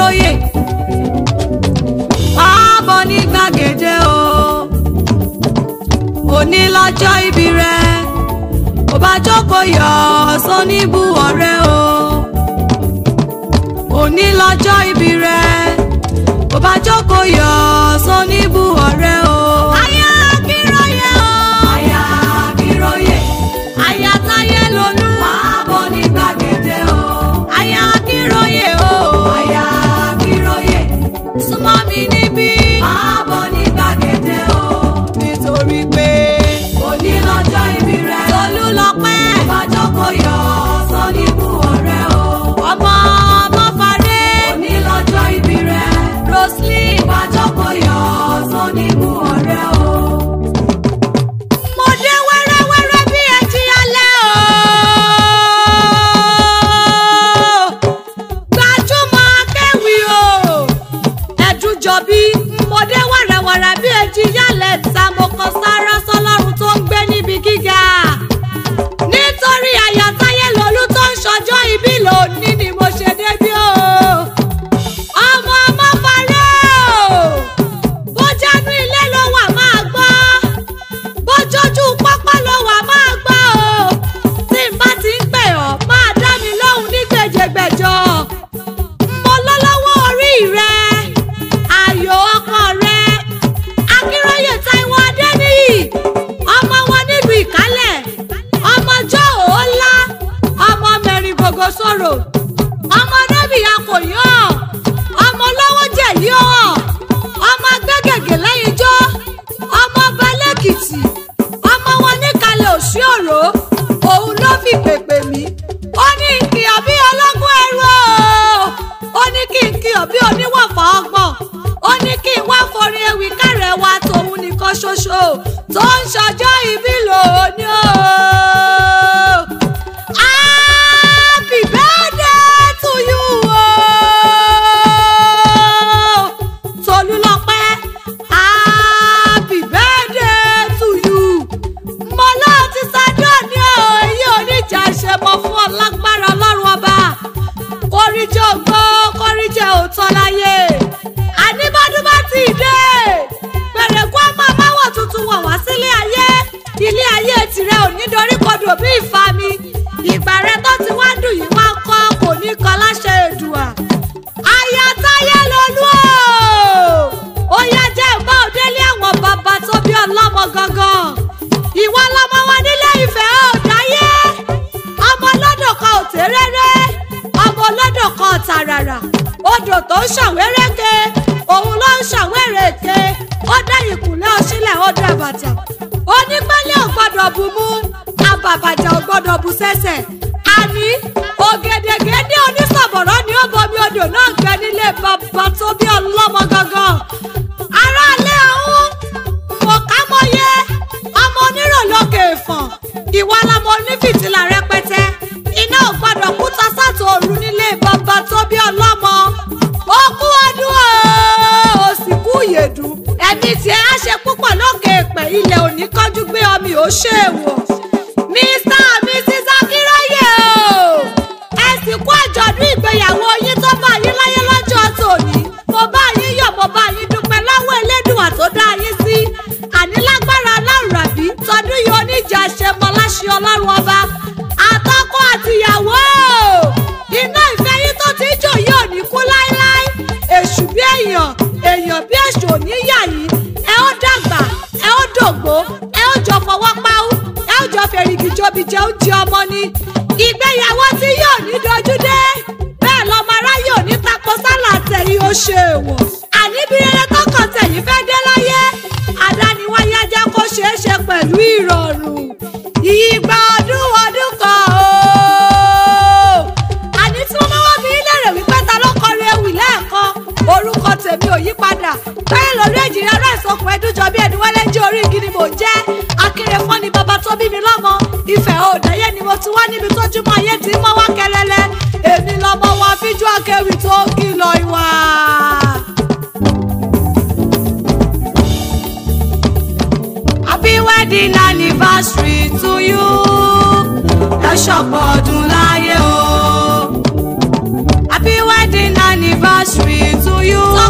akínróyè máa bọ̀ ní gbàgede o òní lọ́jọ́ ìbí rẹ kò bá jókòó yọ sóníbù ọ̀rẹ́ o òní lọ́jọ́ ìbí rẹ kò bá jókòó yọ sóníbù ọ̀rẹ́ o. aya akínróyè o. aya akínróyè. aya táyé lolú. máa bọ̀ ní gbàgede o. aya akínróyè o. aya akínróyè. súnmọ́ mi níbí. máa bọ̀ ní gbàgede o. nítorí pé òní lọ́jọ́ ìbí rẹ. tolú lọ pẹ́. bá jókòó yọ sóníbù ọ̀rẹ́ o. ọmọ ọmọ fàdé. òní lọ́jọ́ ìbí rẹ. roslyn bá jókòó yọ sóníbù ọ̀rẹ́ o. mo dé wẹ́rẹ́wẹ́rẹ́ bí ẹjí alẹ́ o. gbajúmọ̀ akéwì o. ẹ̀dùjọ́bí mo dé wẹ́rẹ́wẹ́rẹ́ bí ẹjí yálẹ̀ ta mo kàn sára sọlọ́run tó ń gbé níbi gíga. nítorí àyàtáyé lolú tó ń ṣọjọ́ ìbí lónìí ni mo ṣe débí o. ọmọ ọmọ farẹ́ o. bó jẹ́nu ilé ló wà máa gbọ́ bójójú pápá ló wà máa gbọ́ o tí n bá ti ń pè ọ́ máa dá mi lóhùn ní gbèjègbèjọ mo lọ́lọ́wọ́ orí rẹ ayò ọkọ rẹ akínróyè táíwò adéníyì ọmọ wọn nílùú ìkálẹ̀ ọmọjọ́ òólá ọmọ mẹ́rin gbogbo sọ̀rọ̀ ọmọ nẹ́bí akòyọ́ ọmọ lọ́wọ́ jẹ̀yí ọ̀ ọmọ agbẹ́gẹ̀gẹ̀ lẹ́yìn jọ́ ọmọ ọba lẹ́kìtì ọmọ wọn níkàlẹ̀ òsì òró òun ló fi pèpè mí ó ní kí ọbí ọlọ́gbọ́n ẹrú o ó ní kí n kí ọbí oníwọ̀fà ọgbọ̀n ó ní kí n wá forin ewì kárẹ̀ wa tòun nìkan ṣoṣo tó ń ṣọjọ́ ìbí lónìí o. Happy birthday to you o. Tolúlọpẹ́ happy birthday to you. Mo lọ ti sádọ́ ní o, èyí oníjà ṣe mọ fún ọ lágbára ọlọ́run ọba. Kóríjẹ́ ògbó, kóríjẹ́ òótọ́ láyé. Àníbọ́dún bá ti dé. Pèrèkú ọmọ amáwọ̀ tuntun wọ̀ wá sílé ayé. Ilé ayé tirẹ̀ ò ní dorí kodò bí ìfami. Ìgbà rẹ tó ti wá dùn yìí wá kọ́ kò ní kan láṣẹ èdùà. Aya táyé lolú o. Ó yá jẹ́ ìbá òdélé àwọn bàbá tó bí ọlọ́mọ gangan. Ìwọ lọmọ wa nílé ìfẹ́ ò dáyé. Ọmọ ọlọ́dọ̀ kan ò tẹ́rẹ́rẹ́. Ọmọ ọlọ́dọ̀ kan ò tàràrà. Odò tó ń ṣàwéréke. Òun ló ń ṣàwérèke. Ó dá ìkùnlé ọṣílẹ̀ ó dá bàtà. Onípẹ́lẹ́ ò gbọ́dọ̀ bu mú. Abàbàjà ò gbọ́dọ̀ bu sẹ́sẹ̀. Àní ògèdègèdè onísọ̀bọ̀rọ̀ ni ó bomi odò náà gbẹ nílé bàbá tó bí ọlọ́mọ gangan. Aráalé ọ̀hún mọ̀ ká mọ̀yé ọmọ onírànlọ́kè ìfọ̀n ìwà lọmọ onífìtílà rẹpẹtẹ iná ò gbọdọ̀ kú tasátò òru nílé bàbá tó bí ọlọ́mọ ó kú ọdún o ò sì kú ìyèdú ẹ̀mí tiẹ̀ á ṣe púpọ̀ lókè èpẹ̀ ilẹ̀ òní kánjú gbé ọmọ ò ṣe é wò mr and mrs akínráyè o ẹ sì kú àjọ̀dún ìgbéyàwó yín tó bá yín láyé lọ́jọ́ tòní mo bá yín yọ̀ mo bá yín dúpẹ́ lọ́wọ́ elédùà tó dá yín sí àní lágbára alárùràbí tọdún yìí oníjà ṣe mọ láṣẹ ọlọ́run ọba àtọkọ àtìyàwó iná ìfẹ́ yín tó ti ń jò yìí ò ní kú láéláé èṣù bí èèyàn èèyàn bí èṣù ò ní yà yín ẹ ó dàgbà ẹ ó dògbó ẹ ó jọ fọwọ́ páwú ẹ ó jọ fèrègì jobi jẹ oúnjẹ ọmọ ni ìgbéyàwó tí yóò ní dojú dé bẹ́ẹ̀ lọ́mọ aráyé ò ní tako sálà tẹ̀yìn ó ṣe èèwọ̀ àní bí rere tọkàn tẹ̀yìn fẹ́ dé láyé àdániwáyé jẹ́ kó ṣeé ṣe pẹ̀lú ìrọ̀rùn ìgbà ọdún ọdún kan o àní tí wọ́n máa wá bí lérè wípé ta ló kọrin ewì lẹ́ẹ̀kan orúkọ tèmi ò yí padà bẹ́ẹ̀ lórí èjìrì ará ìsọkùn ẹdúnjọ bí ẹni wẹ́lẹ́ jẹ́ orí igi ni mò ń jẹ́ akéré fún ni bàbá tó bí mi lọ́mọ ìfẹ́ òdáyé ni mo ti wá níbi tójúmọ́ ayé tí mọ́ wá kẹlẹ́lẹ́ èmi lọ́mọ wa fíjú akéwì tó kìlọ̀ ìwà. happy wedding anniversary to you ẹ ṣọ̀pọ̀ ọdún láyé o happy wedding anniversary you.